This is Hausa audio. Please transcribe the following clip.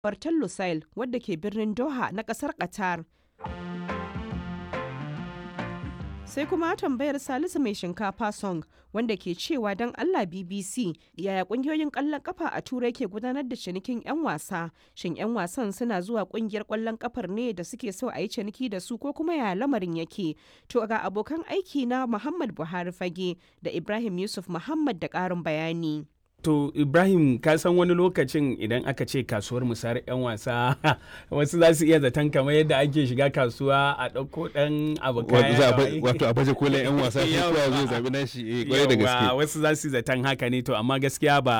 Bartan Lusail wadda ke birnin Doha na kasar Qatar. Sai kuma tambayar Salisu mai shinkafa song wanda ke cewa don Allah BBC yaya kungiyoyin ƙwallon kafa a Turai ke gudanar da cinikin 'yan wasa. Shin 'yan wasan suna zuwa kungiyar ƙwallon kafar ne da suke so a yi ciniki da su ko kuma yaya lamarin yake? To ga abokan aiki na Muhammad Buhari Fage da Ibrahim Yusuf Muhammad da ƙarin bayani. To Ibrahim ka san wani lokacin idan aka ce kasuwar musayar 'yan wasa wasu za su iya zaton kamar yadda ake shiga kasuwa a ɗauko ɗan abu kaya wato a baje kolin 'yan wasa sai kowa zai zabi nashi eh kwarai da gaske wasu za su zaton haka ne to amma gaskiya ba